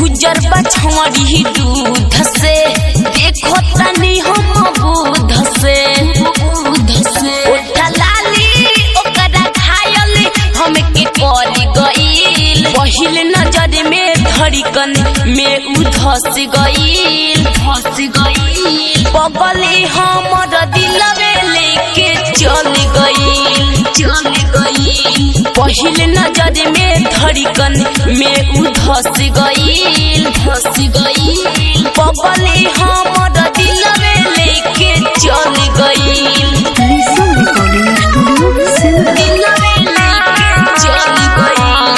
उजर बछड़ी दूध से देखो तनी हम बुध से बुध से उठा लाली ओकरा घायल हमके कर गईल पहिल नजर में धड़कन में उधस गईल धस गईल बगले हमर दिलवे लेके चल गईल चल गईल पहिल नजर में धड़कन में उधस गईल धस गईल बगले हमर दिलवे लेके चल गईल Lisa Recording Studio, Simra. दिलवे लेके चल गईल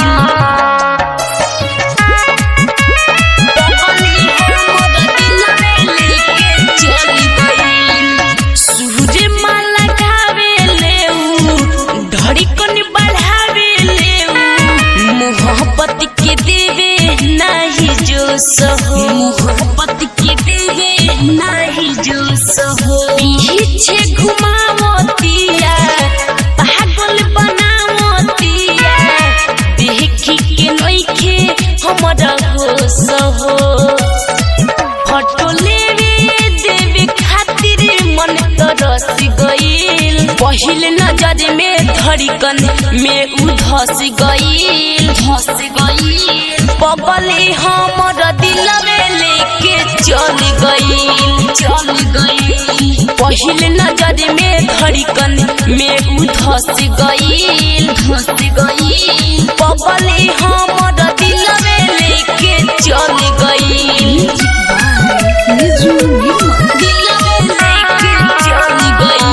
सूर्य माला गावे लेऊ धड़कन बढ़ावे लेऊ मोहब्बत के देवे नाही जो सहो मोहब्बत के देवे नाही जो सहो पीछे घुमावतिया पागल बनावतिया देखी के नइखे हमरा होश हो फोटो लेवे देवे खातिर मन तरस गईल पहिल नजर में धड़कन में उधस गईल धस गईल बगले हमर दिलवे लेके चल गईल चल गईल पहिल नजर में धड़कन में उधस गईल धस गईल बगले हमर दिलवे लेके चल गईल Niju Nirma. दिलवे लेके चल गईल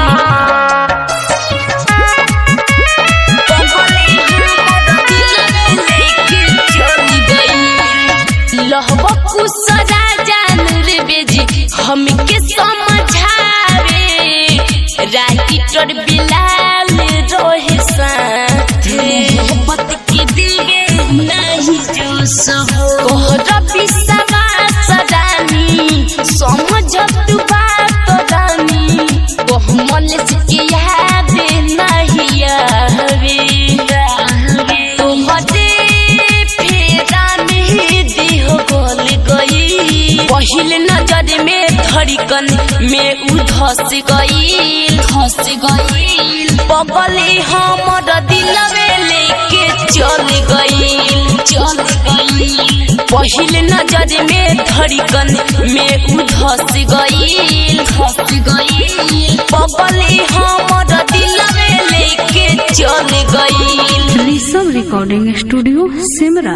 बगले हमर दिलवे लेके चल गईल लहबा कुसरा जानर बेजी हमके समझावे राइटर बिलाल रोहे साथ मोहब्बत के दिलवे नहीं जो सहो तोहरा विश्वास रानी समझत बात रानी कोहमल के याद नहीं आवे तोहरे फेरा नहीं दिह गल गई पहिल नजर में धड़कन में उधस गईल धस गईल बगले हमर दिलवे लेके चल गईल चल गईल पहिल नजर में धड़कन में उधस गईल धस गईल बगले हमर दिलवे लेके चल गईल Lisa Recording Studio, Simra.